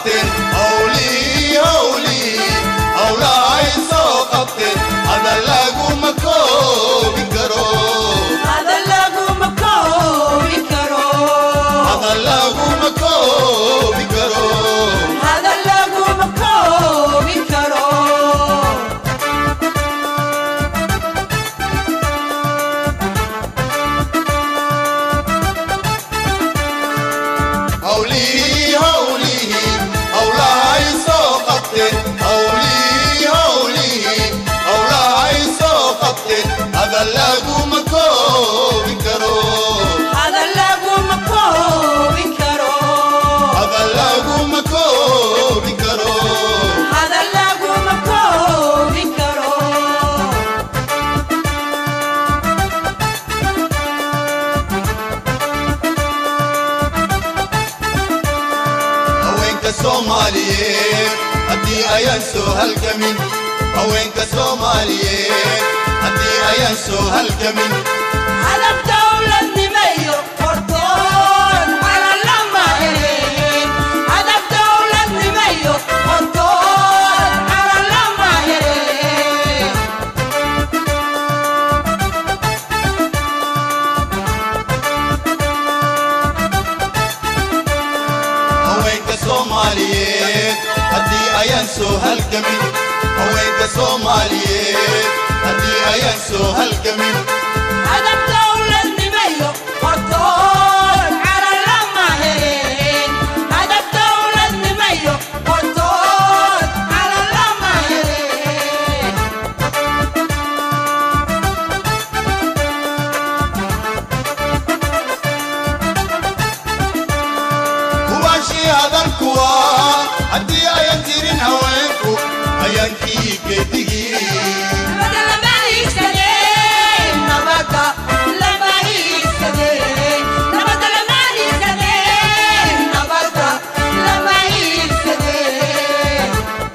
qabteen howlii howlii howlaha ay soo qabteen hada laguma koobi karo hada laguma koobi karo hada laguma koobi karo hada laguma koobi karo howlii howlii howlaha ay soo qabteen howlii howlii howlaha ay soo qabteen hada laguma koobi karo hada laguma koobi karo hada laguma koobi karo hada laguma koobi karo haweenka soomaaliyeed haddii ayaan soo halgamin haweenka soomaaliyeed haddii ayaan soo halgamin hadaf dowladnimayo hortoon calalama helin hadaf dowladnimayo hortoon calalama helin haweenka soomaaliyeed haddii ayaan soo halgamin haweenka soomaaliyeed haddii ayaan soo halgamin hadaf dowladnimayo hortoon calalama helin hadaf dowladnimayo hortoon calalama helin kubaashii hadalkuwa haddii ayaan jirin haweenku hayaankii geedigii nabada lama hiigsadeen nabada lama hiigsadeen nabada lama hiigsadeen nabada lama hiigsadeen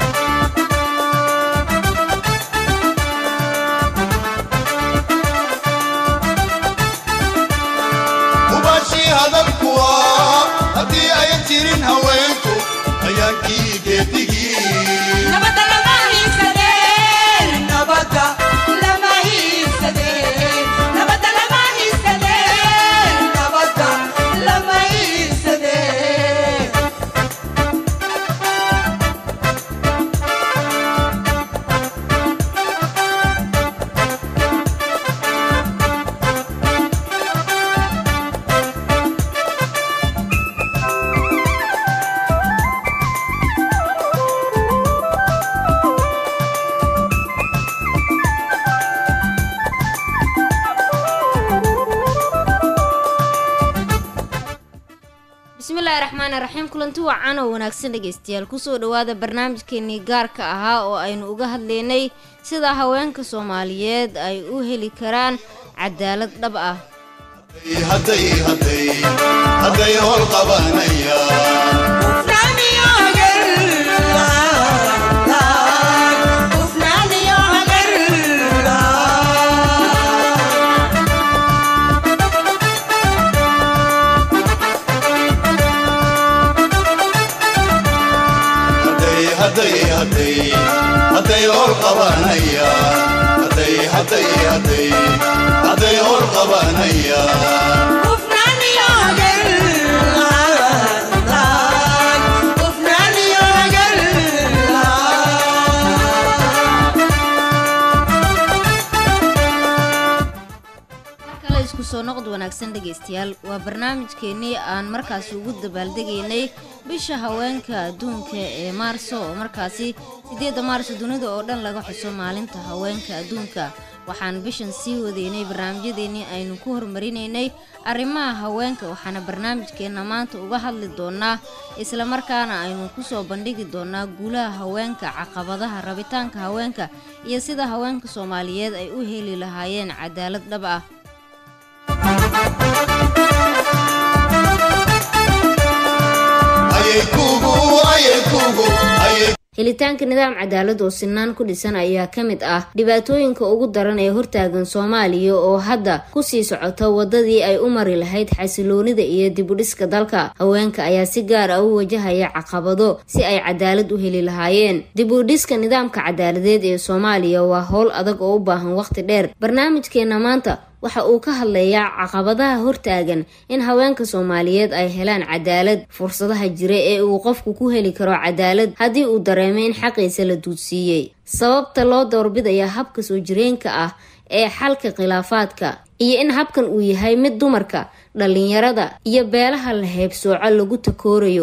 kubaashii hadalkuwa haddii ayaan jirin haweenku hayaankii geedigii nabada lama hiigsadeen nabada lama hiigsadeen nabada lama hiigsadeen nabada lama hiigsadeen bismillaahi raxmaani raxiim kulanti wacan oo wanaagsan dhegeystayaal kusoo dhowaada barnaamijkeenii gaarka ahaa oo aynu uga hadlaynay sida haweenka soomaaliyeed ay u heli karaan cadaalad dhab ah hadday hadday hadday howl qabanayaan hadday hadday hadday hadday howl qabanayaan hadday hadday hadday hadday howl qabanayaan kale isku soo noqod wanaagsan dhegeystayaal waa barnaamijkeenii aan markaasi ugu dabaaldegaynay bisha haweenka adduunka ee maarso oo markaasi sideedda maarso dunida oo dhan laga xuso maalinta haweenka adduunka waxaan bishan sii wadaynay barnaamijyadeennii aynu ku horumarinaynay arrimaha haweenka waxaana barnaamijkeenna maanta uga hadli doonaa islamarkaana aynu kusoo bandhigi doonaa guulaha haweenka caqabadaha rabitaanka haweenka iyo sida haweenka soomaaliyeed ay u heli lahaayeen cadaalad dhab ah ayay kugu ayay kugu ayay helitaanka nidaam cadaalad oo sinaan ku dhisan ayaa ka mid ah dhibaatooyinka ugu daran ee hortaagan soomaaliya oo hadda kusii socota wadadii ay u mari lahayd xasiloonida iyo dibudhiska dalka haweenka ayaa si gaar ah u wajahaya caqabado si ay cadaalad u heli lahaayeen dibudhiska nidaamka cadaaladeed ee soomaaliya waa howl adag oo u baahan waqti dheer barnaamijkeena maanta waxa uu ka hadlayaa caqabadaha hortaagan in haweenka soomaaliyeed ay helaan cadaalad fursadaha jira ee uu qofku ku heli karo cadaalad haddii uu dareemo in xaqiisa la duudsiiyey sababta loo doorbidaya habka soo jireenka ah ee xalka khilaafaadka iyo in habkan uu yahay mid dumarka dhalinyarada iyo beelaha la heebsooco lagu takoorayo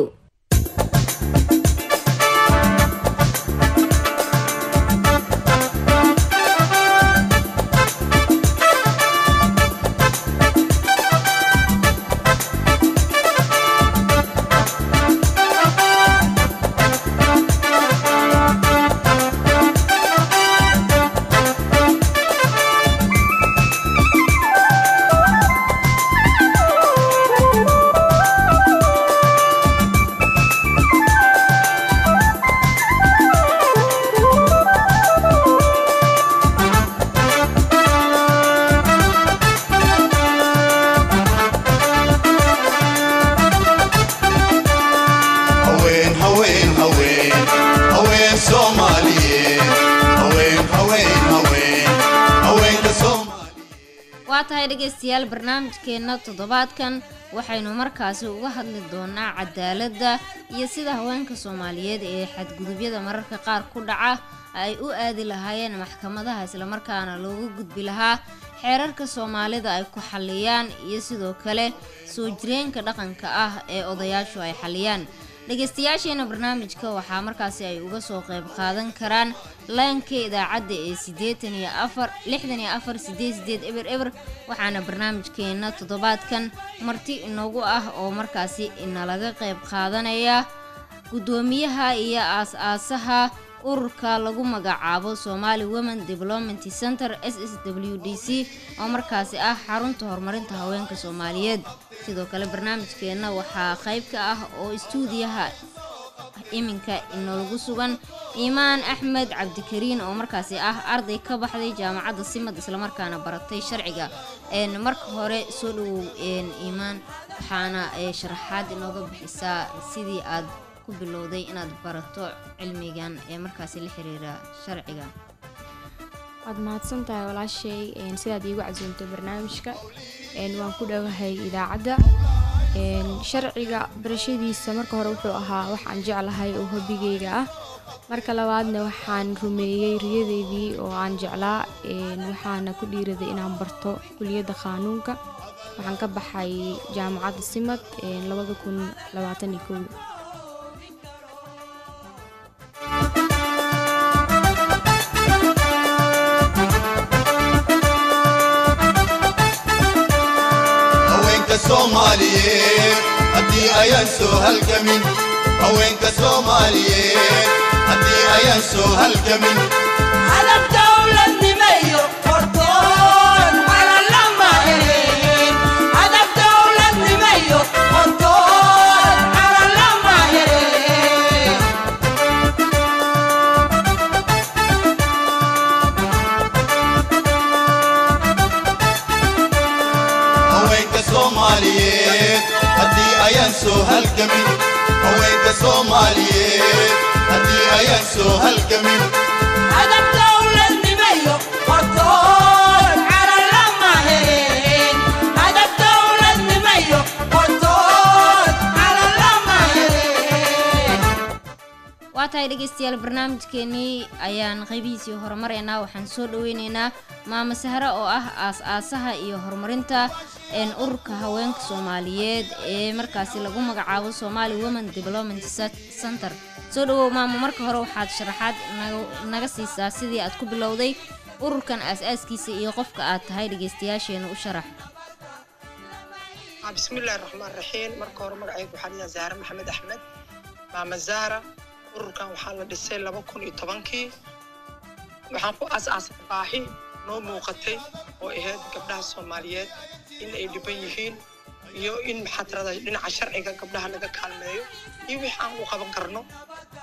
haween haween haween haween soomaaliyeed haween haween haween haweenka soomaaliyeed waa tahay dhegaystayaal barnaamijkeenna toddobaadkan waxaynu markaasi uga hadli doonaa cadaaladda iyo sida haweenka soomaaliyeed ee xadgudubyada mararka qaar ku dhaca ay u aadi lahaayeen maxkamadaha islamarkaana looga gudbi lahaa xeerarka soomaalida ay ku xalliyaan iyo sidoo kale soo jireenka dhaqanka ah ee odayaashu ay xalliyaan dhegaystayaasheena barnaamijka waxaa markaasi ay uga soo qayb qaadan karaan laanka idaacadda ee siddeetan iyo afar lixdan iyo afar sideed sideed eber eber waxaana barnaamijkeena toddobaadkan marti inoogu ah oo markaasi inalaga qayb qaadanaya guddoomiyaha iyo aas-aasaha ururka lagu magacaabo somali women development center s s w d c oo markaasi ah xarunta horumarinta haweenka soomaaliyeed sidoo kale barnaamijkeenna waxaa qayb ka ah oo istuudiyaha iminka inoogu sugan iimaan axmed cabdikariin oo markaasi ah arday ka baxday jaamacadda simad islamarkaana baratay sharciga een marka hore soo dhawow een iimaan waxaana ee sharaxaad inooga bixisaa sidii aad ku bilowday inaad barato cilmigan ee markaasi la xiriira sharciga waad mahadsan tahay walaashay een, sidaad iigu casuumtay barnaamijka een, waan ku dhowahay idaacadda een, sharciga barashadiisa marka hore wuxuu ahaa wax aan jeclahay oo hobigayga ah marka labaadna waxaan rumeeyey riyadeydii oo aan jeclaa een, waxaana ku dhiiraday inaan barto kuliyadda qaanuunka waxaan ka baxay jaamacadda simad een, labada kun labaatan iyo kow haweenka soomaaliyeed haddii ayaan soo halgamin haweenka soomaaliyeed haddii ayaan soo halgamin Alam dawladnimayo hortoon calan lama helin. Alam dawladnimayo hortoon calan lama helin. haweenka soomaaliyeed haddii ayaan soo halgamin haweenka soomaaliyeed haddii ayaan soo halgamin Alam dawladnimayo hortoon calan lama helin. Alam dawladnimayo hortoon calan lama helin. waa tahay dhegaystayaal barnaamijkeenii ayaan qaybihiisii horumareynaa waxaan soo dhaweyneynaa maamo sahre oo ah aas-aasaha iyo horumarinta een ururka haweenka soomaaliyeed ee markaasi lagu magacaabo somali women development Cent- center soo dhawow maamo marka hore waxaad sharaxaad naga- naga siisaa sidii aad ku bilowday ururkan aas-aaskiisa iyo qofka aad tahay dhegaystayaasheena u sharax Ah, bismillaahi raxmaan raxiim marka hore magacaygu waxaa liyaa zahra maxamed axmed maama zahra ururkan waxaa la dhisay laba kun iyo tobankii waxaan ku aas-aasay baahi noo muuqatay oo ahayd gabdhaha soomaaliyeed in ay dhiban yihiin iyo in maxaa tirada dhinaca sharciga gabdhaha laga kaalmeeyo iyo wixii aan u qaban karno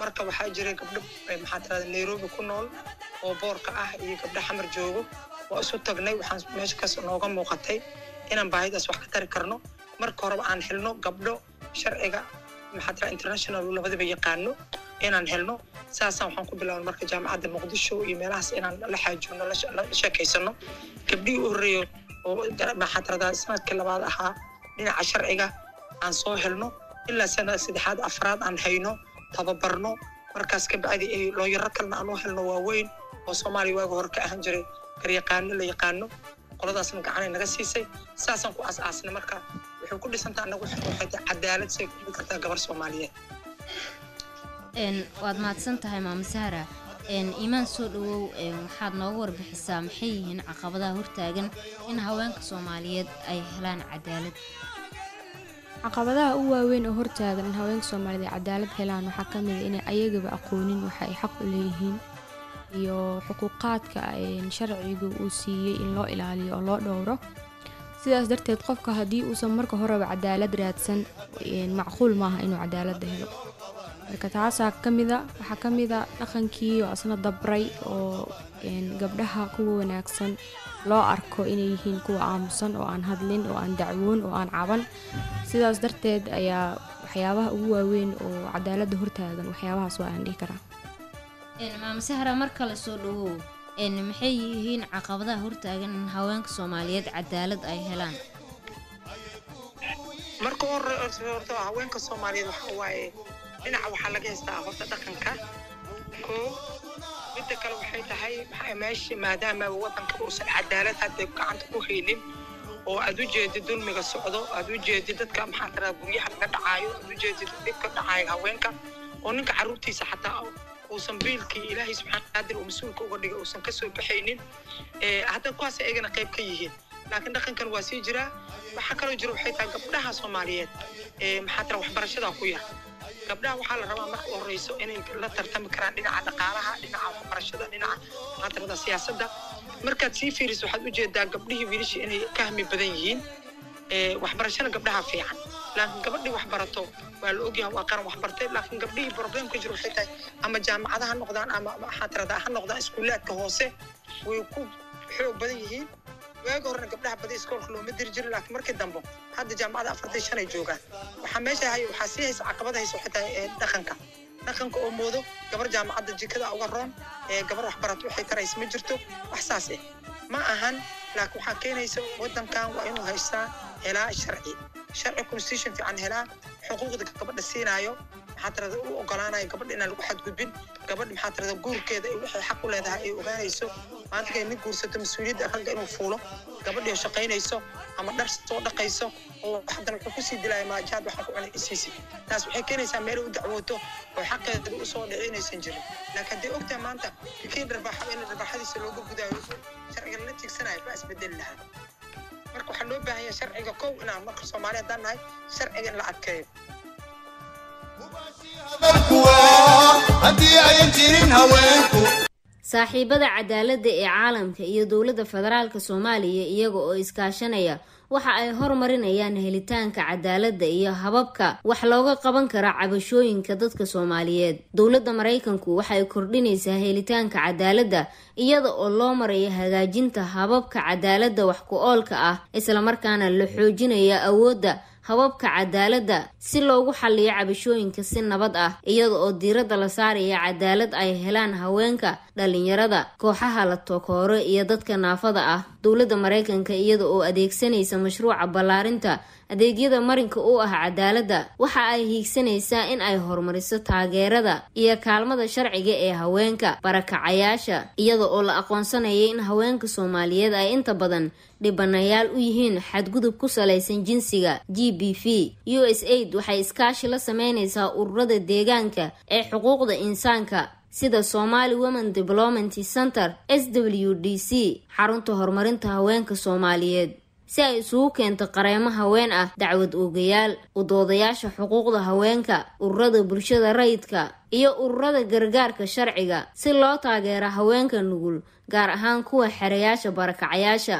marka waxaa jiray gabdho eh, maxaa tirada nairobi ku nool oo boorka ah iyo gabdho xamar joogo waa isu tagnay waxaan meesha kas nooga muuqatay inaan baahidaas wax ka tari karno marka horeba aan helno gabdho sharciga maxaa tirada international labadaba yaqaano inaan helno saasaan waxaan ku bilaabnay marka jaamacadda muqdisho iyo meelahaas inaan la xaajoonno la she- la sheekaysano gabdhihii u horreeyo oo gar- maxaa tirada sanadkii labaad ahaa dhinaca sharciga aan soo helno ilaa sanad saddexaad afraad aan hayno tababarno markaas ka bacdi ay looyaro kalena aan u helno waaweyn oo soomaaliya waaga hore ka ahaan jiray garyaqaano la yaqaano qoladaasna gacanay naga siisay saasaan ku aas-aasnay marka waxay ku dhisantaa anagu waxay tahay cadaalad say ku dhigi kartaa gabar soomaaliyeed Een, waad mahadsan tahay maama sahra Een, iimaan soo dhawow een, waxaad nooga warbixisaa maxay yihiin caqabadaha hortaagan in haweenka soomaaliyeed ay helaan cadaalad caqabadaha u waaweyn oo hortaagan in haweenka soomaaliyeed ay cadaalad helaan waxaa ka mid a inay ayagaba aqoonin waxa ay xaq u leeyihiin iyo xuquuqaadka een, sharcigu uu siiyey in loo ilaaliyo oo loo dhowro sidaas darteed qofka haddii uusan marka horeba cadaalad raadsan een, macquul maaha inuu cadaaladda helo marka taasaa ka mida waxaa ka mida dhaqankii oo asna dabray oo een, gabdhaha kuwa wanaagsan loo arko inay yihiin kuwa aamusan oo aan hadlin oo aan dacwoon oo aan caban sidaas darteed ayaa waxyaabaha ugu waaweyn oo cadaaladda hortaagan waxyaabahaas waa aan dhihi karaa Een, maama sahra mar kale soo dhawow Een, maxay yihiin caqabadaha hortaagan in haweenka soomaaliyeed cadaalad ay helaan marka hore horta haweenka soomaaliyeed waxa waaye dhinaca waxaa laga haystaa horta dhaqanka ko midda kale waxay tahay maxaa meesha maadaama wadanka uusan cadaalad hadda gacanta ku haynin oo aad u jeedid dulmiga socdo aad u jeedid dadka maxaa tiraa guryaha laga dhacaayo aad u jeedid dhibka dhacaayo haweenka oo ninka caruurtiisa xataa uusan biilkii ilaahay subxaana qaadir uu mas-uulka uga dhigay uusan kasoo baxaynin Eh, hadda kuwaas ayagana qayb ka yihiin laakiin dhaqankan waa sii jiraa waxaa kaloo jira waxay tahay gabdhaha soomaaliyeed eh, maxaa tira waxbarashada ku yar gabdhaha waxaa la rabaa marka u horeyso inay la tartami karaan dhinaca dhaqaalaha dhinaca waxbarashada dhinaca maxaa tirada siyaasadda markaad sii fiiriso waxaad ujeedaa gabdhihii wiilashii inay ka hami badan yihiin Eh, waxbarashada gabdhaha fiican laakiin gabadhii wax barato waa la ogyahay waa qaran wax bartay laakiin gabdhihii problem ka jiro waxay tahay ama jaamacada ha noqdaan ama maxaa tirada ha noqdaan iskuulaadka hoose way ku xoog badan yihiin waagi horena gabdhaha badi iskoolka looma diri jirin laakiin markii dambe hadda jaamacada afartan shan ay joogaan waxaa meesha hay waxaa sii haysa caqabada haysa waxay tahay eh, dhaqanka dhaqanka oo moodo gabar jaamacadda jikada uga roon ee gabar waxbarato waxay taraysa ma jirto wax saas eh ma ahan laakiin waxaa keenaysa wadankan waa inuu haystaa helaa sharci sharci constitution fiican helaa xuquuqda gabadha siinaayo maxaa tirada u ogolaanayo gabadha inaan lagu xadgudbin gabadha maxaa tirada guurkeeda ay waxay xaq u leedahay ay ogaanayso maanta kay nin guursato mas-uuliyadda ragga inuu fuulo gabadhii oo shaqaynayso ama dhar soo dhaqayso oo haddana wuxuu kusii dilaya maajaad waxaan ku cunay isiisi taas waxay keenaysaa meelay u dacwooto oo xaqeeda u soo dhici inaysan jirin laakiin hadday ogtahay maanta kii dharbaaxa in dharbaaxadiisa looga gudaayo sharciga la tigsanayo baa isbedeli lahaa marka waxaa loo baahan yahay sharciga kow inaan marka soomaali haddaan nahay sharciga in la adkeeyo kuwa haddii ayan jirin haweenku saaxiibada cadaaladda ee caalamka iyo dowladda federaalka soomaaliya iyaga oo iskaashanaya waxa ay horumarinayaan helitaanka cadaaladda iyo hababka wax looga qaban kara cabashooyinka dadka soomaaliyeed dowladda maraykanku waxay kordhinaysaa helitaanka cadaaladda iyada oo loo marayo hagaajinta hababka cadaaladda wax ku oolka ah islamarkaana la xoojinaya awoodda hababka cadaaladda si loogu xalliyo cabashooyinka si nabad ah iyada oo diiradda la saaraya cadaalad ay helaan haweenka dhalinyarada kooxaha la tokooro iyo dadka naafada ah dowladda maraykanka iyada oo adeegsanaysa mashruuca ballaarinta adeegyada marinka u ah cadaaladda waxa ay hiigsanaysaa in ay horumariso taageerada iyo kaalmada sharciga ee haweenka barakacayaasha iyada oo la aqoonsanaya in haweenka soomaaliyeed ay inta badan dhibanayaal u yihiin xadgudub ku salaysan jinsiga g b v u s aid waxay iskaashi la sameynaysaa ururada deegaanka ee xuquuqda insaanka sida somali women development center s w d c xarunta horumarinta haweenka soomaaliyeed si ay isugu keento qareemo haween ah dacwad oogayaal udoodayaasha xuquuqda haweenka ururada bulshada rayidka iyo ururada gargaarka sharciga si loo taageero haweenka nugul gaar ahaan kuwa xereyaasha barakacayaasha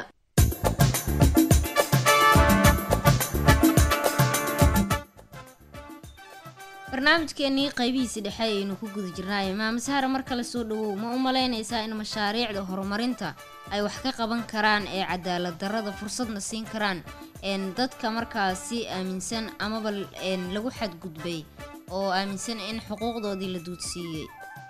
barnaamijkeenii qaybihiisi dhexe ayaynu ku guda jirnaaye maame sahra mar kale soo dhawow ma u malaynaysaa in mashaariicda horumarinta ay wax ka qaban karaan ee cadaalad darrada fursadna siin karaan een dadka markaasi aaminsan amaba een lagu xadgudbay oo aaminsan in xuquuqdoodii la duudsiiyey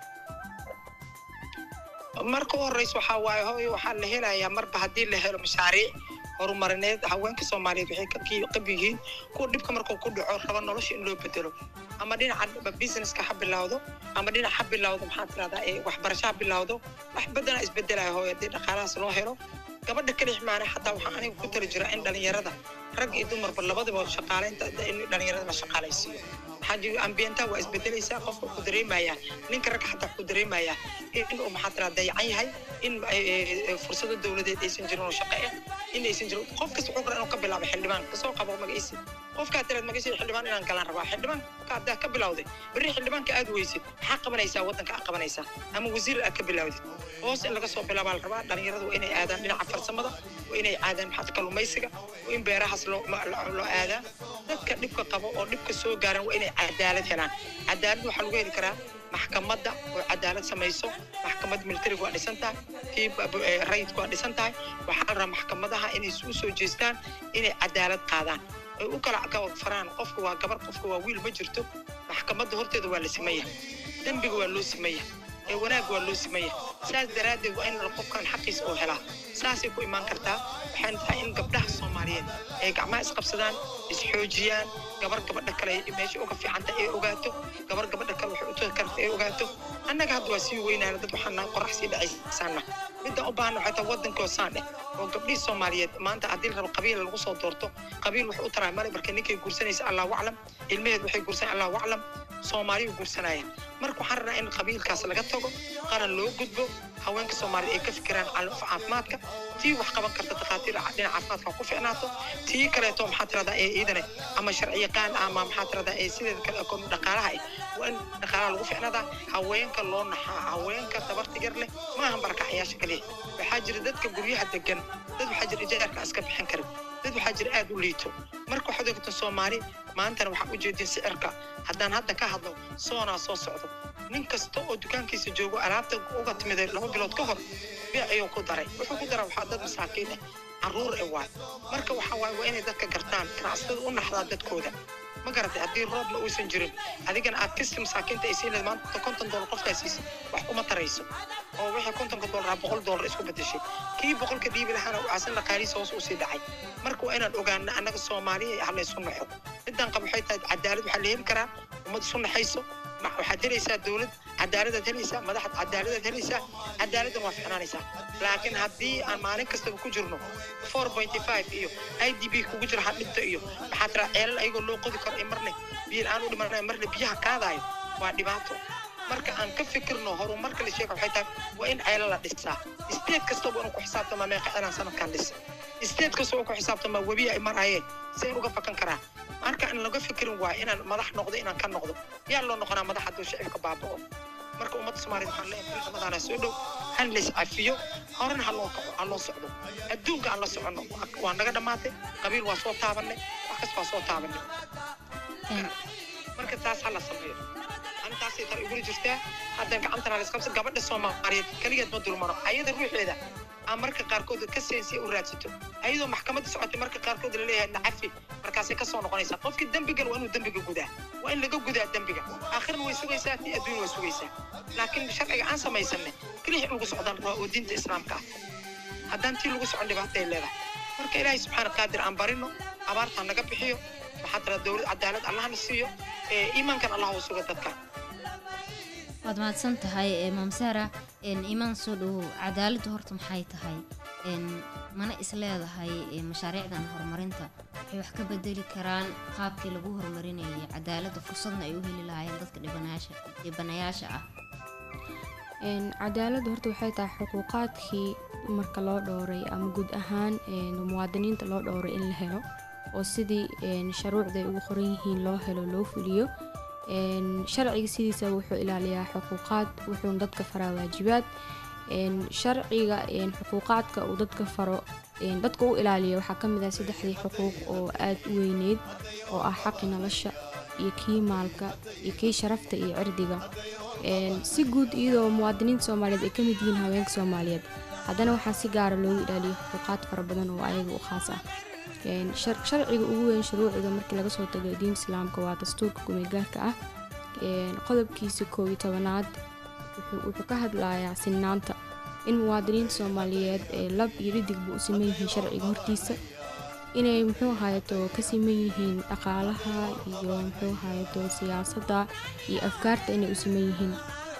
marka u horeysa waxaa waaye hooyo waxaa la helayaa marba haddii la helo mashaariic horumarineed haweenka soomaaliyeed waxay ka kii- qab yihiin kuwa dhibka markuu ku dhaco raba nolosha in loo bedelo ama dhinaca businesska ha bilowdo ama dhinac ha bilowdo maxaa tirahdaa ee waxbarasho ha bilowdo wax badanaa isbedelaya hooyo haddii dhaqaalahaas loo helo gabadha kalix maana xataa waxaa aniga ku tali jira in dhalinyarada rag iyo dumarba labadaba shaqaaleynta in dhalinyarada la shaqaalaysiiyo maxaa jiri ambiyentaa waa isbedelaysaa qofka ku dareemayaa ninka ragga xataa ku dareemayaa in uu maxaa tiraa dayacan yahay in eh, eh, fursado dowladeed aysan jirin oo shaqo ah in aysan jirin qof kasta wuxuu kara inuu ka bilaabo xildhibaan kasoo qabo magaciisi qofkaa tiraad magaciisa xildhibaan inaan galaan rabaa xildhibaanka haddaa ka bilawday berri xildhibaanka aad weysid maxaa qabanaysaa waddanka aad qabanaysaa ama wasiir aad ka bilawdid hoos in laga soo bilaabaa la rabaa dhalinyaradu waa inay aadaan dhinaca farsamada waa inay aadaan maxaa kalluumaysiga waa in beerahaas loo ma- lo- loo aadaa dadka dhibka qabo oo dhibka soo gaaran waa inay cadaalad helaan cadaalad waxaa lagu heli karaa maxkamadda oo cadaalad samayso maxkamad militariga waa dhisan tahay tii ba- ba- eh, rayidku waa dhisan tahay waxaa la rabaa maxkamadaha inay u soo jeestaan inay cadaalad qaadaan ay u kala kala faraan qofka waa gabar qofka waa wiil ma jirto maxkamadda horteeda waa la simaya dembiga waa loo simaya ee wanaag waa loo simaya saas daraaddeed waa in la qofkan xaqiisa oo helaa saasay ku imaan kartaa waxaan tahay in gabdhaha soomaaliyeed ay gacmaha isqabsadaan isxoojiyaan gabar gabadha kale ay meesha uga fiicanta ay ogaato gabar gabadha kale waxay u tagi karta ay ogaato annaga hadda waa sii weynaana dad waxaan nahay qorax sii dhacaysaana midaan u baahana waxay tahay waddankoo saan eh oo gabdhihii soomaaliyeed maanta haddii la rabo qabiil lagu soo doorto qabiil wuxuu u taraa male marka ninkay guursanaysa allahu aclam ilmaheed waxay guursan allahu aclam soomaaliyu guursanaya marka waxaan rabnaa in qabiilkaas laga tago qaran loo gudbo haweenka soomaaliyeed ay ka fikiraan calo- caafimaadka tii wax qaban karta takhaatiir dhinaca caafimaadka ha ku ficnaato tii kaleeto maxaa tiradaa ee iidane ama sharci yaqaan ama maxaa tiradaa ee sideeda kale oo dhaqaalaha ah waa in dhaqaalaha lagu ficnadaa haweenka loo naxaa haweenka tabarta yar leh maahan barakacayaasha kaliya waxaa jira dadka guryaha degan dad waxaa jira ijaarka iska bixin karin dad waxaa jira aad u liito marka waxaad ogta soomaali maantana waxaan u jeedin sicirka haddaan hadda ka hadlo soonaa soo socdo nin kasta oo dukaankiisa joogo alaabta uga timiday laba bilood ka hor beec ayuu ku daray wuxuu ku daraa waxaa dad masaakiin ah carruur e waay marka waxaa waaye waa inay dadka gartaan ganacsatada u naxdaa dadkooda ma garatay haddii roobna uusan jirin adigana aad kasta masaakiinta ay siinaysa maanta konton doolar qofkaa siisa wax kuma tarayso oo wixii kontonka doolar boqol doolar isku bedeshay kii boqolka dhiibi lahaana waxaasan dhaqaalihiisa hoos usii dhacay marka waa inaan ogaana annaga soomaaliya ah laysu naxo midaan qab waxay tahay cadaalad waxaa la heli karaa ummad isu naxayso ma- waxaad helaysaa dowlad cadaaladaad helaysaa madaxad cadaaladaad helaysaa cadaaladdan waa ficnaanaysaa laakiin haddii aan maalin kastaba ku jirno four pointy five iyo i d b kugu jira hadhinta iyo maxaa tiraa ceelal ayagoo loo qodi karo ee marne biyo aan u dhimanayo marne biyaha qaadayo waa dhibaato marka aan ka fikirno horumarka la sheega waxay tahay waa in ceelal la dhisaa state kastaba inuu ku xisaabtama meeqa ceelaan sanadkan dhis state kastaba uu ku xisaabtama webi ay marayeen si uga fakan karaa marka in laga fikirin waayo inaan madax noqdo inaan ka noqdo yaa loo noqonaa madax hadduu shicibka baaba'o marka ummadda soomaaliyeed waxaan leeyahay ciidamadaana soo dhow han lays cafiyo horena ha loo kaco ha loo socdo adduunka aan la soconno Waa- waa naga dhammaatay qabiil waa soo taabanay wax kasta waa soo taabanay Een, marka taas ha la sameeyo antaasay tar igula jirtaa haddan gacantana laisqabsa gabadha soomaaliyeed keligeed ma dulmano ayada ruuxeeda aan marka qaarkood ka seensiya u raadsato ayadoo maxkamadda socotay marka qaarkood laleeyahay nacafi markaasay kasoo noqonaysaa qofkii dembigan waa inuu dembiga gudaa waa in laga gudaa dembiga aakhirna way sugaysaa tii adduun way sugaysaa laakiin sharciga aan samaysanay keliya in lagu socdaan waa oo diinta islaamka ah haddaan tii lagu socon dhibaatay leedahay marka ilaahay subxaana qaadir aan barino abaarta ha naga bixiyo maxaa tira dowlad cadaalad allahna siiyo ee iimaankan allah u suga dadka waad mahadsan tahay ee maamsaara een imaan soo dhawow cadaaladdu horta maxay tahay een mana is leedahay ee mashaariicdan horumarinta waxay wax ka bedeli karaan qaabkii lagu horumarinayay cadaaladda fursadna ay u heli lahaayeen dadka dhibanayaasha dhibanayaasha ah Een, cadaaladdu horta waxay tahay xuquuqaadkii marka loo dhowray ama guud ahaan een, muwaadiniinta loo dhowray in la helo oo sidii een, shuruucda ay ugu qoran yihiin loo helo loo fuliyo Een, sharciga sidiisa wuxuu ilaaliyaa xuquuqaad wuxuuna dadka faraa waajibaad Een, sharciga een, xuquuqaadka uu dadka faro een, dadka u ilaaliyo waxaa ka mid ah saddexdii xuquuq oo aad u weyneyd oo ah xaqi nolosha iyo kii maalka iyo kii sharafta iyo cirdiga Een, si guud iyadoo muwaadiniinta soomaaliyeed ay ka mid yihiin haweenka soomaaliyeed haddana waxaa si gaara loogu ilaaliyo xuquuqaad fara badan oo ayaga u khaas ah Een, shar- sharciga ugu weyn shuruucda markii laga soo tago diinta islaamka waa dastuurka kumeelgaarka ah Een, qodobkiisa koob iyo tobanaad wuxuu wuxuu ka hadlayaa sinnaanta in muwaadiniinta soomaaliyeed ee lab iyo dhidigba u siman yihiin sharciga hortiisa inay muxuu ahaayeto ka siman yihiin dhaqaalaha iyo muxuu ahaayeto siyaasadda iyo afkaarta inay u siman yihiin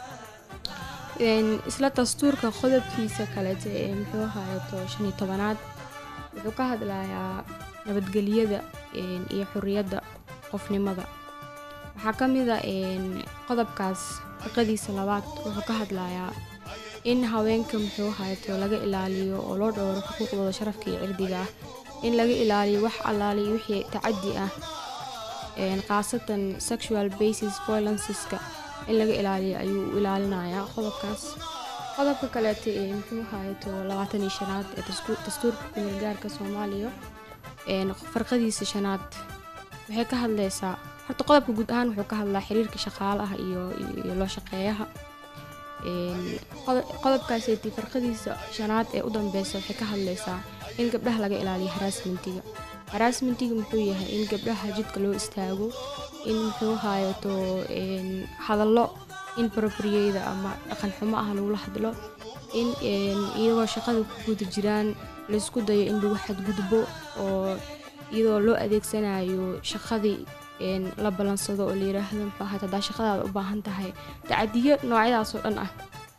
Een, isla dastuurka qodobkiisa kaleete ee muxuu ahaayeto shan iyo tobanaad wuxuu ka hadlayaa nabadgelyada een, iyo xuriyadda qofnimada waxaa ka mid a een, qodobkaas shaqadiisa labaad wuxuu ka hadlayaa in haweenka muxuu ahaayeto laga ilaaliyo oo loo dhowro xuquuqdooda sharafka iyo cirdiga ah in laga ilaaliyo wax allaaliyo wixii tacadi ah een, khaasatan sexual basis violenceska in laga ilaaliyo ayuu u ilaalinayaa qodobkaas qodobka kaleete ee muxuu ahaayeto labaatan iyo shanaad ee dasku- dastuurka kumeel gaarka soomaaliya een, farqadiisa shanaad waxay ka hadlaysaa horta qodobka guud ahaan wuxuu ka hadlaa xiriirka shaqaalaha iyo iyo loo shaqeeyaha Een, qodo- qodobkaaseti farqadiisa shanaad ee u dambeysa waxay ka hadlaysaa in gabdhaha laga ilaaliyo haraasmentiga haraasmentiga muxuu yahay in gabdhaha jidka loo istaago in muxuu haayato een, hadallo inappropriate ama dhaqan xumo ah lagula hadlo in een, iyagoo shaqada ku guda jiraan laysku dayo in lagu xadgudbo oo iyadoo loo adeegsanayo shaqadii een, la ballansado oo la yiraahdo muxuu ahayd haddaa shaqadaada u baahan tahay tacadiyo noocyadaas oo dhan ah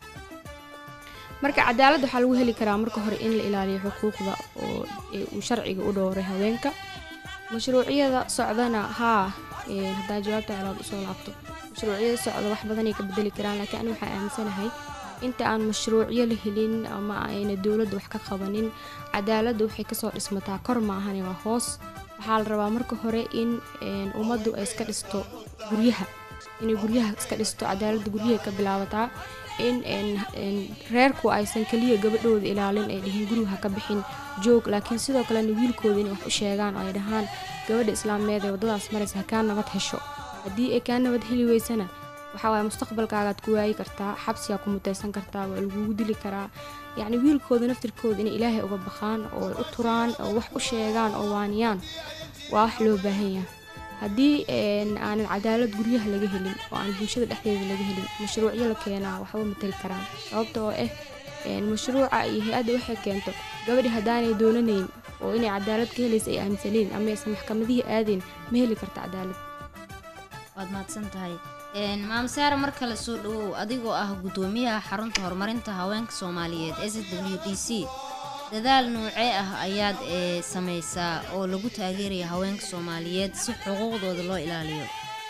marka cadaalad waxaa lagu heli karaa marka hore in la ilaaliyo xuquuqda oo ee uu sharciga u dhowray haweenka mashruuciyada socdana haa een, haddaa jawaabta celaad usoo laabto mashruuciyada socda wax badanay ka bedeli karaan laakiin ani waxaa aaminsanahay inta aan mashruucyo la helin ama ayna dowladda wax ka qabanin cadaaladda waxay kasoo dhismataa kor maahane waa hoos waxaa la rabaa marka hore in een, ummaddu ay iska dhisto guryaha inay guryaha iska dhisto cadaaladda guryaha ka bilaabataa in een, een, reerku aysan keliya gabadhooda ilaalin ay dhihin guriga ha ka bixin joog laakiin sidoo kalena wiilkooda inay wax u sheegaan oo ay dhahaan gabadha islaameed ee waddadaas maraysa ha kaa nabad hesho haddii ay kaa nabad heli weysana waxaa waaye mustaqbalkaagaad ku waayi kartaa xabsigaa ku mutaysan kartaa waa lagugu dili karaa yacni wiilkooda naftirkooda inay ilaahay uga baqaan oo ay u turaan oo wax u sheegaan oo waaniyaan waa wax loo baahan yahay haddii een, aanan cadaalad guryaha laga helin oo aan bulshada dhexdeeda laga helin mashruucyo la keenaa waxba matali karaan sababta oo ah een, mashruuca iyo hay-adda waxay keento gabadhi haddaanay doonanayn oo inay cadaalad ka helaysa ay aaminsaneen ama aysan maxkamadihii aadeen ma heli karta cadaalad waad mahadsan tahay Een, maam saare mar kale soo dhawow adigoo ah guddoomiyaha xarunta horumarinta haweenka soomaaliyeed s w d c dadaal noocee ah ayaad ee samaysaa oo lagu taageeraya haweenka soomaaliyeed si xuquuqdooda loo ilaaliyo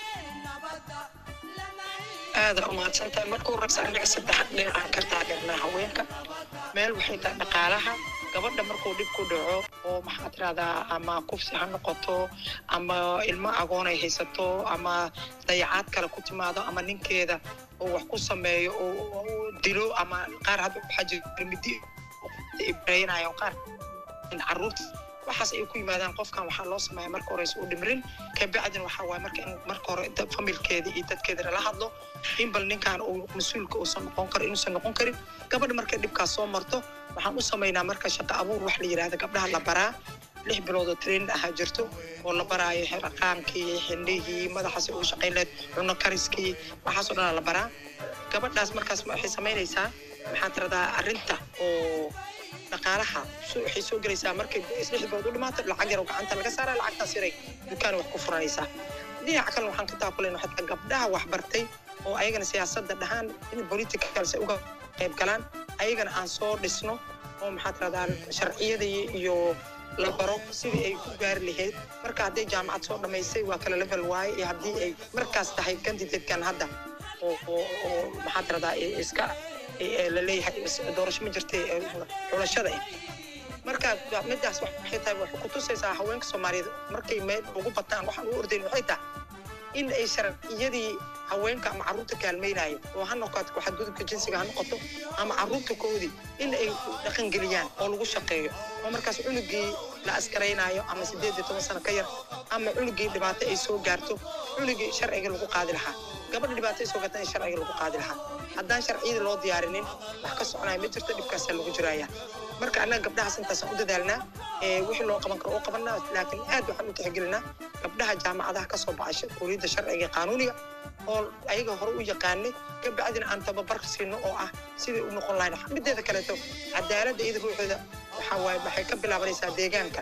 aada umahadsantahay marka horeysa anaga saddex dhinacaan ka taageernaa haweenka meel waxay tahay dhaqaalaha gabadha markuu dhib ku dhaco oo maxaa tirahdaa ama kufsi ha noqoto ama ilmo agoon ay haysato ama dayacaad kale ku timaado ama ninkeeda oo wax ku sameeyo oo oo dilo ama qaar hadda waxaa jira midi ibraynayo qaar caruurta waxaas ay ku yimaadaan qofkan waxaa loo sameeya marka horeysa u dhimrin kabacdin waxaa waaye marka in marka hore dad familkeeda iyo dadkeeda lala hadlo in bal ninkan uu mas-uulka uusan noqon karin inuusan noqon karin gabadha markay dhibkaas soo marto waxaan u samaynaa marka shaqo abuur wax la yidhahda gabdhaha la baraa lix bilood oo training ahaa jirto oo la baraayo xiraqaankii xindhihii madaxaas ugu shaqayn lahayd cuno kariskii waxaasoo dhanaa la baraa gabadhaas markaas waxay samaynaysaa maxaa tiradaa arrinta oo dhaqaalaha so- waxay soo gelaysaa markay islix bilood u dhimaato lacag yar oo gacanta laga saara lacagtaas yaray dukaan wax ku furanaysaa dhinaca kale waxaan ka taakulayna xataa gabdhaha wax bartay oo ayagana siyaasadda dhahaan in politicals ay uga qayb galaan ayagana aan soo dhisno oo maxaa tiradaa sharciyadii iyo la baro sidii ay ku gaari lahayd marka hadday jaamacad soo dhammaysay waa kala level waaye iyo haddii ay markaas tahay candidatekan hadda oo oo oo maxaa tiradaa iska ee la leeyahay is- doorasho ma jirtay ee xulashada ah marka midaas waxay tahay waxay ku tusaysaa haweenka soomaaliyeed markay meel ugu bataan waxaan u ordayn waxay tahay in ay sharciyadii haweenka ama carruurta kaalmaynayo oo ha noqoto xadgudubka jinsiga ha noqoto ama carruurta koodii in ay dhaqangeliyaan oo lagu shaqeeyo oo markaas cunugii la askaraynayo ama sideed iyo toban sano ka yar ama cunugii dhibaato ay soo gaarto cunugii sharciga lagu qaadi lahaa gabadha dhibaato ay soo gaarta in sharciga lagu qaadi lahaa haddaan sharciyada loo diyaarinin wax ka soconaya ma jirto dhibkaasaa lagu jiraya marka annaga gabdhahaas intaasaan u dadaalnaa ee wixii loo qaban karo oo qabanaa laakiin aad waxaan u tixgelinaa gabdhaha jaamacadaha ka soo baxay kuuliyadda sharciga iyo qaanuuniga oo ayaga hore u yaqaanay kabacdina aan tababar siino oo ah sidai u noqon lahayn mideeda kaleeto cadaaladda iyada ruuxeeda waxaa waaye waxay ka bilaabanaysaa deegaanka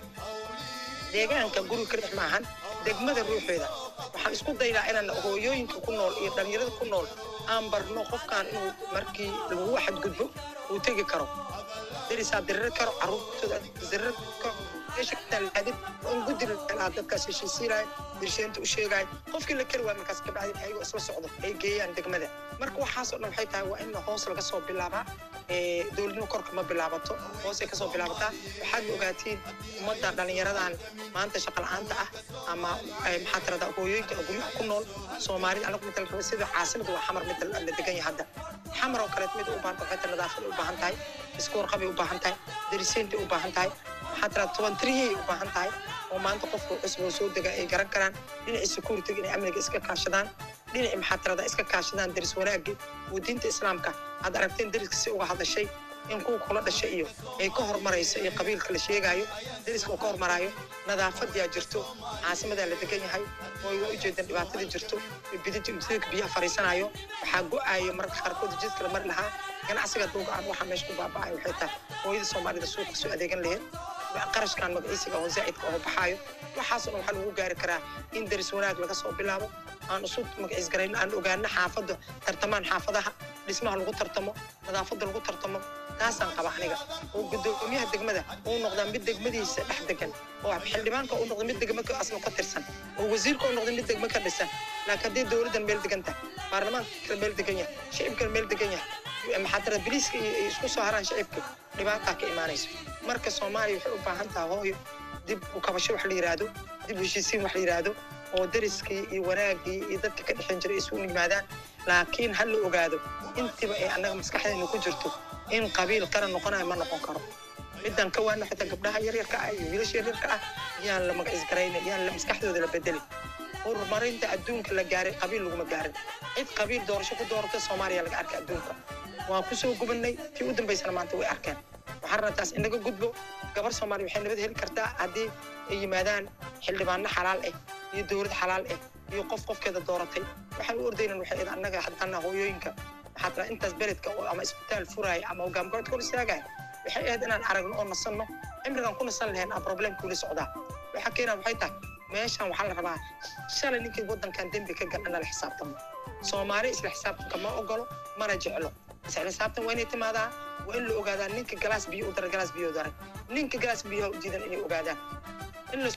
deegaanka guri ka dhex maahan degmada ruuxeeda waxaan isku daynaa inaan hooyooyinka ku nool iyo dhallinyarada ku nool aan barno qofkan inuu markii lagu xadgudbo uu tegi karo derisaa dirir karo caruurtooda dirir karo meesha kataalaadin in gudi la dadkaas heshiisiinaya dirsheenta u sheegaya qofkii la kari waaya markaas kabacdin ayagoo isla socdo ay geeyaan degmada marka waxaasoo dhan waxay tahay waa in hoos laga soo bilaabaa ee dowladnimo korka ma bilaabato hoosay kasoo bilaabataa waxaad ogaatiin ummadda dhallinyaradan maanta shaqa la'aanta ah ama ay maxaa tirada hooyooyinka guryaha ku nool soomaalida anagu midal raba sida caasimada waa xamar mid la degan yahay hadda xamar oo kaleet mid u baahan tahay waxay tahay nadaafad u baahan tahay isku warqabay u baahan tahay darisiinta u baahan tahay maxaa tirada toban tiriyay u baahan tahay oo maanta qofka cusub oo soo dega ay garan karaan dhinacii security inay amniga iska kaashadaan dhinacii maxaa tirada iska kaashadaan daris wanaagii oo diinta islaamka aad aragteen dariska si uga hadashay in kuwa kula dhashay iyo ay ka hormarayso iyo qabiilka la sheegaayo dariska uu ka hormaraayo nadaafadiyaa jirto caasimadaa la degan yahay oo ay waa ujeedaan dhibaatadii jirto bidinta imtidinka biyaha fariisanayo waxaa go-aayo mararka qaarkood jidka la mari lahaa ganacsiga duuga aan waxaa meesha ku baaba'ay waxay tahay hooyada soomaalida suuqa soo adeegan lahayd qarashkan magaciisiga oo zaa'idka oo baxaayo waxaasoo dhan waxaa lagu gaari karaa in daris wanaag laga soo bilaabo aan isu magaciis garayno aan ogaano xaafadda tartamaan xaafadaha dhismaha lagu tartamo nadaafadda lagu tartamo taasaan qaba aniga oo gudoomiyaha degmada uu noqdaa mid degmadiisa dhex degan oo xildhibaanka uu noqdo mid degmo ka asna ka tirsan oo wasiirka uu noqdo mid degmo ka dhisan laakiin haddii dowladdan meel degan tahay baarlamaanka kale meel degan yahay shicibkana meel degan yahay maxaa tira biliiska iyo iyo isku soo haraan shicibka dhibaataa ka imaanayso marka soomaaliya waxay u baahan tahay hooyo dib u kabasho wax la yidhaahdo dib u heshiisiin wax la yidhaahdo oo dariskii iyo wanaagii iyo dadka ka dhexin jiray isugu yimaadaan laakiin ha la ogaado intiba ay annaga maskaxdeena ku jirto in qabiil qaran noqonayo ma noqon karo midaan ka waana xitaa gabdhaha yaryarka ah iyo wiilasha yaryarka ah yaan la magacis garayna yaan la maskaxdooda la bedelin horumarinta adduunka la gaaray qabiil laguma gaarin cid qabiil doorasho ku doorata soomaaliya laga arkay adduunka waan ku soo gubannay tii u dambaysana maanta way arkeen waxaan rabaa taas inaga gudbo gabar soomaaliya waxay nabad heli kartaa haddii ay yimaadaan xildhibaano xalaal ah iyo dowlad xalaal ah iyo qof qofkeeda dooratay waxaan u ordaynan waxay ahayd annaga haddana hooyooyinka maxaa tira intaas beledka oo ama isbitaal furaaya ama hogaamgoodka hor istaagaya waxay ahayd inaan aragno oo nasanno cimrigan ku nasan lahayn aan problemkuula socdaa waxaa keenaa waxay tahay meeshan waxaa la rabaa shalay ninkii waddankan dembi ka gal in lala xisaabtamo soomaali isla xisaabtanka ma ogolo mana jeclo isla xisaabtan waa inay timaadaa waa in la ogaadaa ninka galaas biyo u daray galaas biyo u daray ninka galaas biyaha u diidan inay ogaadaan in la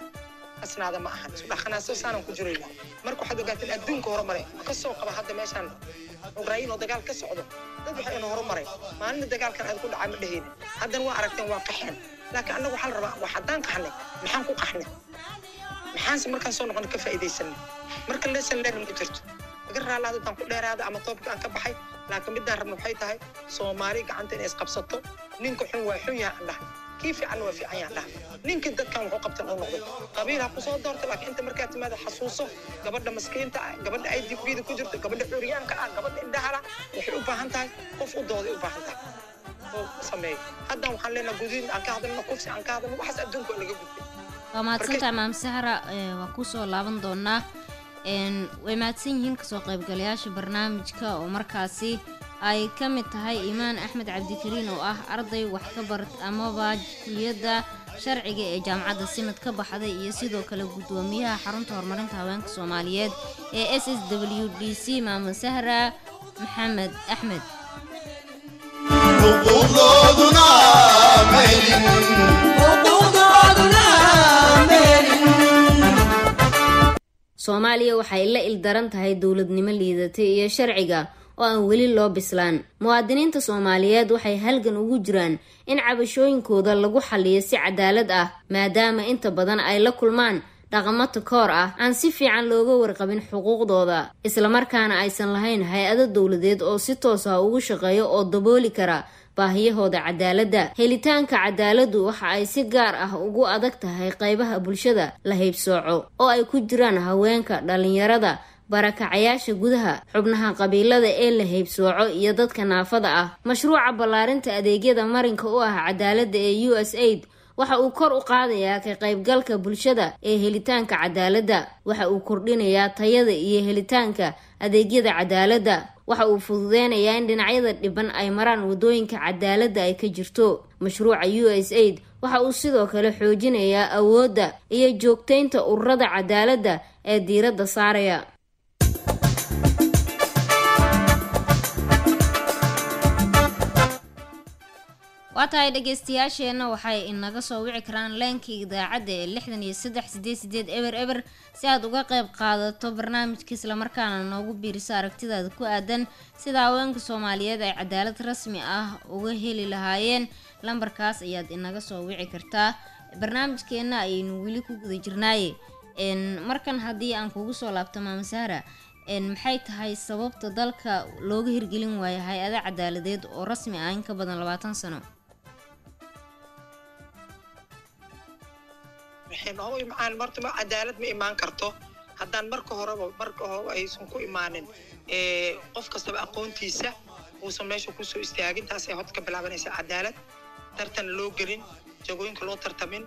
asnaada ma ahan isu dhaqanaaso saanan ku jirayna marka waxaad ogaateen adduunka horumare ka soo qaba hadda meeshaan ukrain oo dagaal ka socdo dad waxay ina horumaray maalina dagaalkan aad ku dhacay ma dhehayna haddana waa aragteen waa qaxeen laakiin annaga waxaa la rabaa waa haddaan qaxnay maxaan ku qaxnay maxaanse markaan soo noqon ka faa'iidaysanay marka lesson learning ku jirto laga raalaada haddaan ku dheeraada ama toobka aan ka baxay laakiin midaan rabna waxay tahay soomaali gacanta inay isqabsato ninka xun waa xun yaha aan dhahay kii fiicanna waa fiican yaha dhahay ninkii dadkan wuxuu qabtan uu noqdo qabiil ha ku soo doorta laakiin inta markaa timaada xasuuso gabadha maskiinta ah gabadha ay dibbiida ku jirto gabadha curyaanka ah gabadha indhahala waxay u baahan tahay qof u dooday u baahan tahay oo sameeyo haddan waxaan leenaha gudiin aan ka hadalno kufsi aan ka hadalno waxaas adduunka waa laga gudbay waa mahadsantahay maam sahra ee, waa kusoo laaban doonaa een, way mahadsan yihiin kasoo qaybgalayaasha barnaamijka oo markaasi ay ka mid tahay imaan axmed cabdikariin oo ah arday wax ka bart amaba kuliyadda sharciga ee jaamacadda simad ka baxday iyo sidoo kale guddoomiyaha xarunta horumarinta haweenka soomaaliyeed ee s s w d c maamo sahra maxamed axmed xuquuqdooduna maylin soomaaliya waxay la ildaran tahay dowladnimo liidatay iyo sharciga oo aan weli loo bislaan muwaadiniinta soomaaliyeed waxay halgan ugu jiraan in cabashooyinkooda lagu xaliyo si cadaalad ah maadaama inta badan ay la kulmaan dhaqamo takoor ah aan si fiican looga warqabin xuquuqdooda islamarkaana aysan lahayn hay-ado dowladeed oo si toos ah ugu shaqeeya oo dabooli kara baahiyahooda cadaaladda helitaanka cadaaladdu waxa ay si gaar ah ugu adag tahay qaybaha bulshada la haybsooco oo ay ku jiraan haweenka dhalinyarada barakacayaasha gudaha xubnaha qabiilada ee la haybsooco iyo dadka naafada ah mashruuca ballaarinta adeegyada marinka u ah cadaaladda ee u s aid waxa uu kor u qaadayaa ka qaybgalka bulshada ee helitaanka cadaaladda waxa uu kordhinayaa tayada iyo helitaanka adeegyada cadaaladda waxa uu fududeynayaa in dhinacyada dhiban ay maraan wadooyinka cadaaladda ay ka jirto mashruuca u s aid waxa uu sidoo kale xoojinayaa awoodda iyo joogtaynta ururada cadaaladda ee diiradda saaraya waa tahay dhegeystayaasheenna waxay inaga soo wici karaan leenkii idaacadda ee lixdan iyo saddex sideed sideed eber eber si aad uga qayb qaadato barnaamijka islamarkaana noogu biiriso aragtidaada ku aadan sida haweenka soomaaliyeed ay cadaalad rasmi ah uga heli lahaayeen lambarkaas ayaad inaga soo wici kartaa barnaamijkeenna ayaynu weli ku guda jirnaaye markan haddii aan kugu soo laabto maamasaara maxay tahay sababta dalka looga hirgelin waayo hay-ada cadaaladeed oo rasmi ah in ka badan labaatan sano oo imaan marta ma cadaalad ma imaan karto haddaan marka horeba marka hore aysan ku imaanin qof kastaba aqoontiisa uusan meesha kusoo istaagin taasay horta ka bilaabanaysa cadaalad tartan loo gelin jagooyinka loo tartamin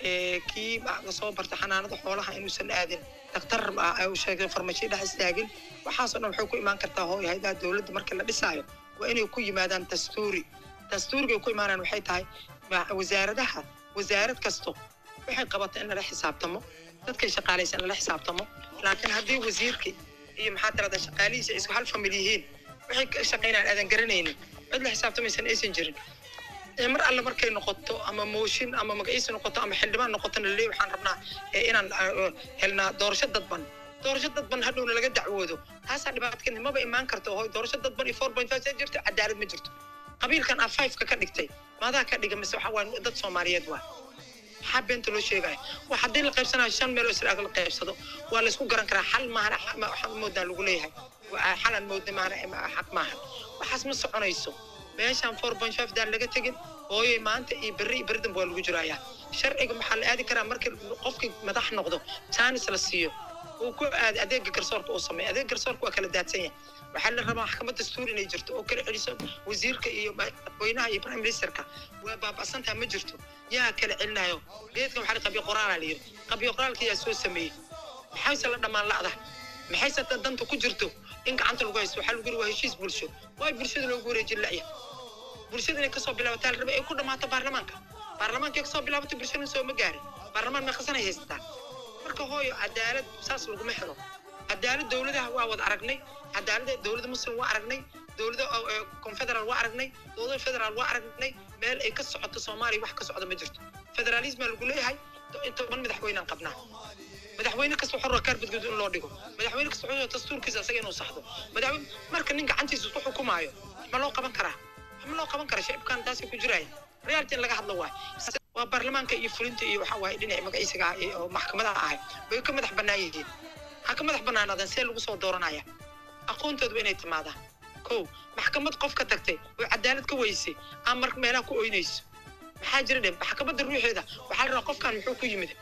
kii soo barta xanaanada xoolaha inuusan aadin daktar uu sheegay farmashiyo dhex istaagin waxaasoo dhan waxay ku imaan kartaa hooy haydaha dowladda marka la dhisaayo waa inay ku yimaadaan dastuuri dastuuriga ay ku imaanaan waxay tahay wasaaradaha wasaarad kasto waxay qabata in lala xisaabtamo dadkay shaqaalaysa in lala xisaabtamo laakiin haddii wasiirkii iyo maxaa tirada shaqaalihiisa isku hal famil yihiin waxay ka shaqaynaan aadan garanaynin cid la xisaabtamaysan aysan jirin mar alle markay noqoto ama mooshin ama magaciisa noqoto ama xildhibaan noqotona laleey waxaan rabnaa inaan helnaa doorasho dadban doorasho dadban hadhowna laga dacwoodo taasaa dhibaatka maba imaan karto hoy doorasho dadban iyo four point five see jirto cadaalad ma jirto qabiilkan a fiveka ka dhigtay maadaa ka dhiga mise waxa waa dad soomaaliyeed waa maxaa beenta loo sheegaya waa haddii la qaybsanayo shan meel oo israag la qaybsado waa laysku garan karaa xal maahana waxaan moodaa lagu leeyahay xalan moodna maahana xaq maahan waxaas ma soconayso meeshaan four point five daan laga tegin hooyoy maanta iyo berri iyo berri dambe waa lagu jirayaa sharciga maxaa la aadi karaa markii qofkii madax noqdo jaanis la siiyo uu ku aad adeega garsoorka uu sameeyo adeega garsoorka waa kala daadsan yahay waxaa la rabaa maxkamad dastuur inay jirto oo kala celiso wasiirka iyo madaxweynaha iyo prime ministerka waa baaba'santaa ma jirto yaa kala celinayo geedkan waxaa qabiyo qoraalaa la yiri qabiyo qoraalka yaa soo sameeyey maxayse la dhammaan la'da maxayse danta ku jirto in gacanta lagu haysto waxaa lagu yiri waa heshiis bulsho waay bulshada loogu wareejin la'ya bulshada inay kasoo bilaabataa la raba ay ku dhammaato baarlamaanka baarlamaanka kasoo bilaabatay bulshada soo ma gaarin baarlamaan meeqasanay haysataa marka hooyo cadaalad saas laguma helo cadaalad dowladaha waa wada aragnay cadaalada dowladda muslim waa aragnay dowladda confederal waa aragnay dowladda federaal waa aragnay meel ay ka socoto soomaaliya wax ka socda ma jirto federalismaa lagu leeyahay toban madaxweynaan qabnaa madaxweyne kasta wuxuu rabaa kaarbadgud in loo dhigo madaxweyne kasta wuxuu dastuurkiisa asaga inuu saxdo madaxweyne marka nin gacantiisa isku xukumaayo ma loo qaban karaa ma loo qaban karaa shacibkan taasay ku jiraya reality in laga hadlo waay waa baarlamaanka iyo fulinta iyo waxa waaye dhinaci magaciisiga ah oo maxkamadaha ahay bay ka madax bannaan yihiin ha ka madax bannaanaadaan see lagu soo dooranaya aqoontoodu inay timaadaan kow maxkamad qof ka tagtay oo cadaalad ka weysay aan mar meelaha ku oynayso maxaa jira dhe maxkamadda ruuxeeda waxaa la rabaa qofkan muxuu ku yimid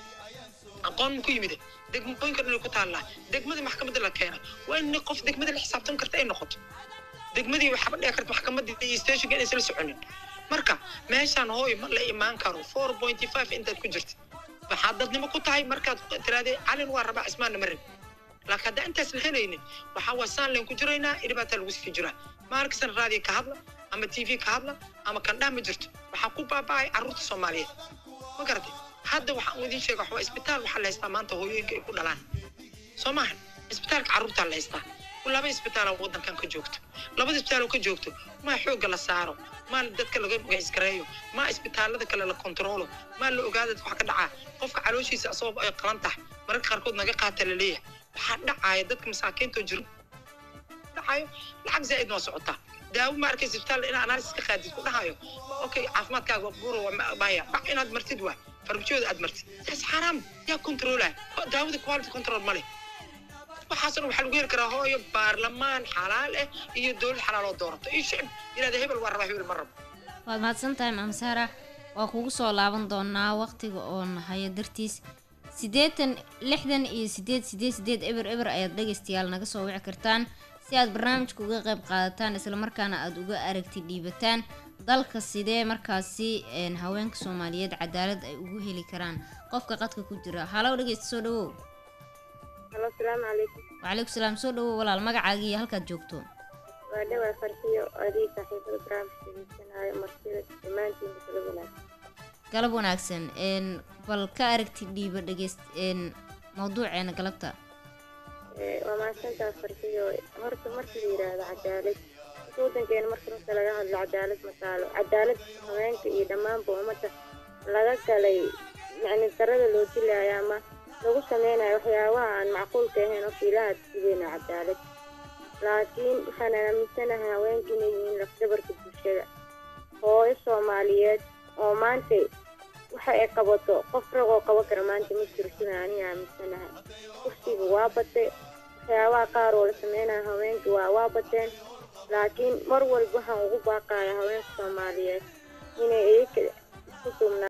aqoon mu ku yimid degmooyinka dhan ay ku taallaa degmada maxkamadda la keena waa in qof degmada la xisaabtan karta ay noqoto degmadii waxaaba dhici karta maxkamadii iyo stationka inaysan la soconin marka meeshaan hooy ma la imaan karo four point five intaad ku jirta waxaad dadnimo ku tahay markaad tiraadee calin waa rabaa cismaanna ma rabin laakiin haddaan intaas la helaynin waxaa waa saan leen ku jiraynaa dhibaataa lagu sii jiraa maarkisan raadiyo ka hadla ama t v ka hadla ama kandhaa ma jirto waxaa ku baaba'ay carruurta soomaaliyeed ma garatay hadda waxaan idiin sheega waxaa isbitaal waxaa la haystaa maanta hooyooyinka ay ku dhalaan soo maaha isbitaalka carruurtaa la haystaa laba isbitaal waddankan ka joogto labada isbitaal oo ka joogto maa xoogga la saaro maa dadka laga magaciskareeyo maa isbitaalada kale la kontaroolo maa la ogaada wax ka dhacaa qofka calooshiisa asagoo ay qalan tahay mararka qaarkood naga qaata la leeyahay waxaa dhacaya dadka masaakiinta jiro dhacayo lacag zaa'id waa socotaa daawo ma arkaysa isbitaal inaa analysis ka qaadid ku dhahayo okay caafimaadkaaga buro maya bac inaad martid waa farmajooda aad martid taas xaaraam yaa controlaya daawada quality control ma leh waxaasna waxaa lagu heli karaa hooyo baarlamaan xalaal ah iyo dowlad xalaal oo doorato iyo shicib yirahda hebel waa rabaa hebel ma rabo waad mahadsan tahay maam saara waa kugu soo laaban doonaa waqtiga oon haya dartiis siddeetan lixdan iyo sideed sideed sideed eber eber ayaad dhegaystayaal naga soo wici kartaan si aad barnaamijka uga qayb qaadataan islamarkaana aada uga aragti dhiibataan dalka sidee markaasi een, haweenka soomaaliyeed cadaalad ay ugu heli karaan qofka qadka ku jira halow dhegeysta soo dhawow halo asalaamu calaykum wacalaikum salaam soo dhawow walaal magacaaga iyo halkaad joogto waa dhawaa farxiyo adii saaxiibada barnaamijka dhegeysanaayo martida dhammaantiin bisla wanaag galab wanaagsan een, bal ka aragti dhiiba dhegeyst een, mawduuceena galabta waa mahadsantaa farxiyo horta marka la yidhaahdo cadaalad horta wadankeena marka runta laga hadlo cadaalad ma taalo cadaalad haweenka iyo dhammaanba ummadda laga galay yacni darada loo dilayo ama lagu sameynayo waxyaabaha aan macquulka ahayn oo fiilaha sideena cadaalad laakiin waxaan aaminsanahay haweenka inay yihiin lafdabarka bulshada hooyo soomaaliyeed oo maanta waxa ay qabato qof rag oo qaban kara maanta ma jiro sida aniga aaminsanahay kursiga waa batay waxyaabaha qaar oo la sameynayo haweenka waa waa bateen laakiin mar walba waxaan ugu baaqaya haweenka soomaaliyeed inay iyaga isku duubnaa